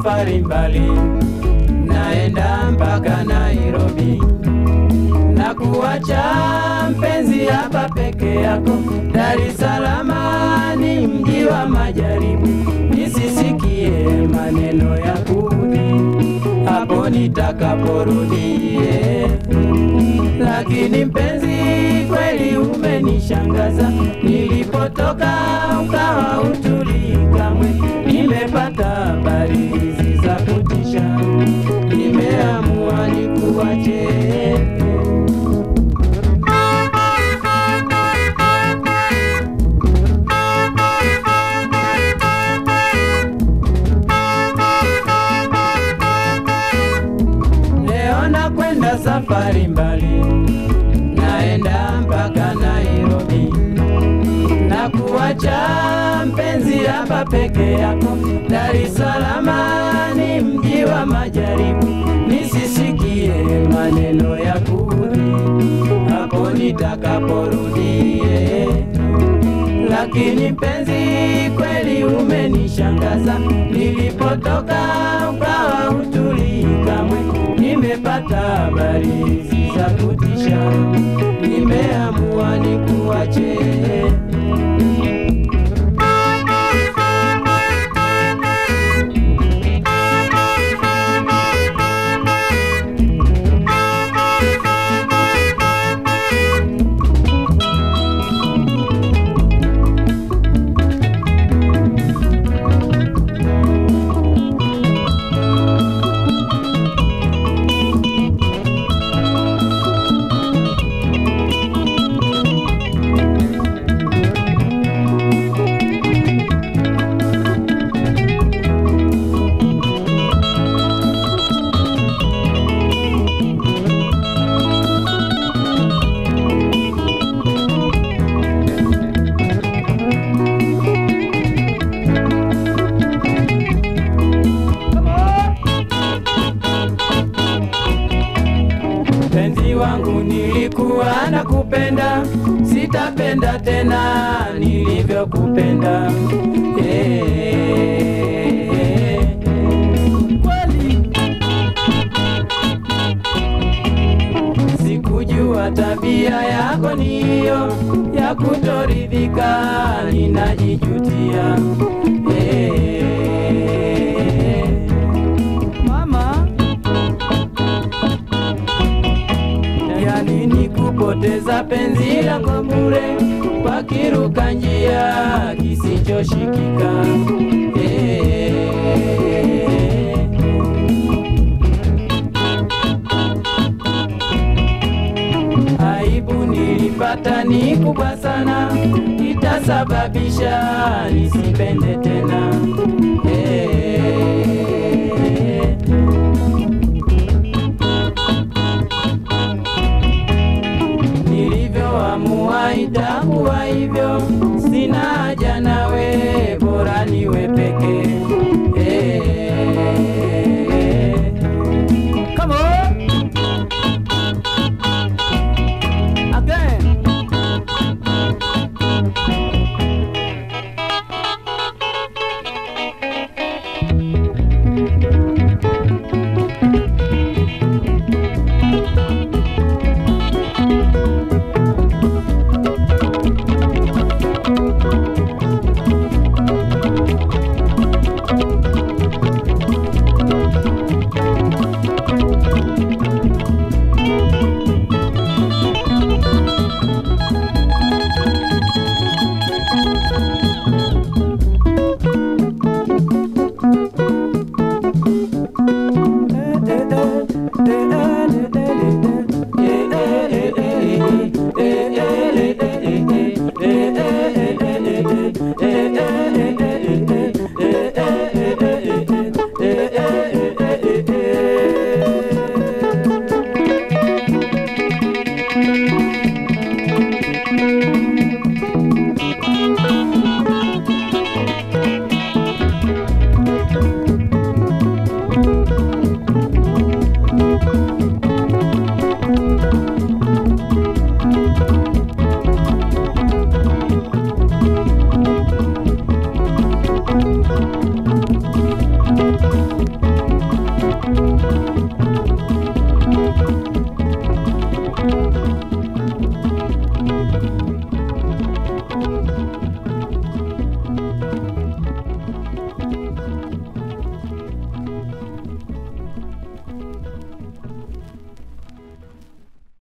safari mbali, naenda mpaka Nairobi na kuacha mpenzi hapa peke yako. Dar es Salaam ni mji wa majaribu, nisisikie maneno ya kudhi hapo nitakaporudie. Lakini mpenzi, kweli umenishangaza, nilipotoka ukawa utulii kamwe. Nimepata habari hizi za kutisha, nimeamua nikuache. Leo nakwenda safari mbali, naenda mpaka Nairobi na kuacha mpenzi hapa peke yako. Dar es Salaam ni mji wa majaribu, nisisikie maneno ya kudhi hapo nitakaporudie. Lakini mpenzi, kweli umenishangaza, nilipotoka ukawa utulii kamwe. Nimepata habari hizi za kutisha, nimeamua nikuache. Mpenzi wangu nilikuwa nakupenda, sitapenda tena nilivyokupenda. Eh, kweli sikujua tabia yako ni hiyo ya kutoridhika, ninajijutia. Eh, mama ya nini kupoteza penzi lako bure kwa kiruka njia kisichoshikika? Eh. Aibu nilipata ni kubwa sana, itasababisha nisipende tena. Eh. nilivyoamua itakuwa hivyo, sina haja nawe, bora niwe peke. Eh. Come on. Again.